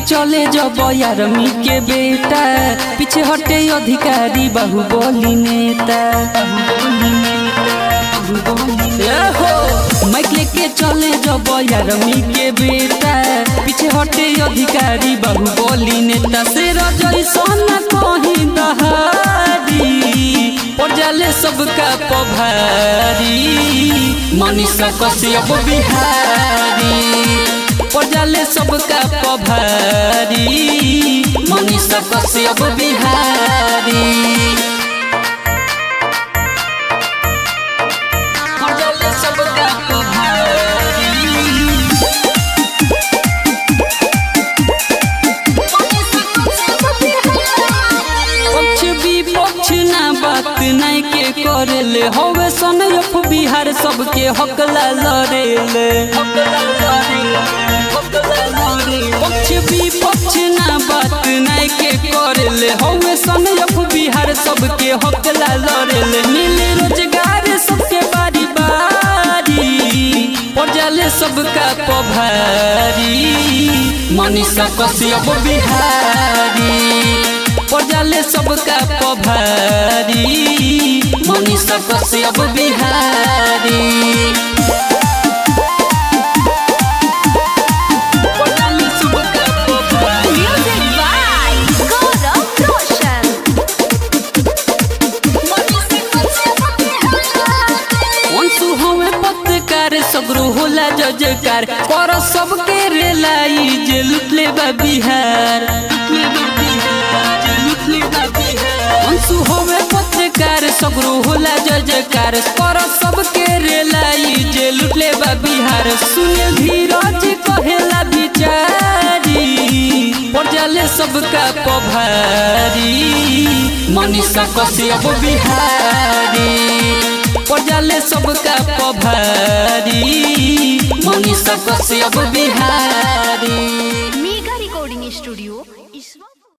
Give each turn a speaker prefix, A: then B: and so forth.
A: चले जब यारमी के बेटा पीछे हटे अधिकारी बाहुबली नेता ए हो माइक लेके चले जब यारमी के बेटा पीछे हटे अधिकारी बाहुबली नेता से रजई सोना कहीं दहारी पड़ जाले सबका पभारी मनीषा कश्यप बिहारी पड़ जाले सबका पभारी मनीषा कश्यप बिहारी पड़ जाले सबका पभारी पक्ष विपक्ष ना बात नहीं के करेले हवे सनयफ बिहार सबके हकला लड़ेले पक्ष विपक्ष ना बात नहीं के करेले हवे सनयफ बिहार सबके हकला लड़ेले मिले रोजगार सबके बारी बारी पड़ जाले सबका पभारी मनीषा कश्यप बिहारी पड़ जाले सबका पभारी मनीषा कश्यप बिहारी पड़ जाले सबका पभारी।
B: Music by Gaurav Roshan.
A: Anshu हमें पत्रकार सगरो होला जजकार कर सबके रेलाई जे लुटले बा बिहार अंशु हमें पत्रकार सगरो होला जजकार कर सबके रेलाई जे लुटले बा बिहार सुने धीरज कहेला बिचारी पड़ जाले सबका पभारी मनीषा कश्यप बिहारी पड़ जाले सबका पभारी Manisha Kashyap Bihari
B: Mega Recording Studio,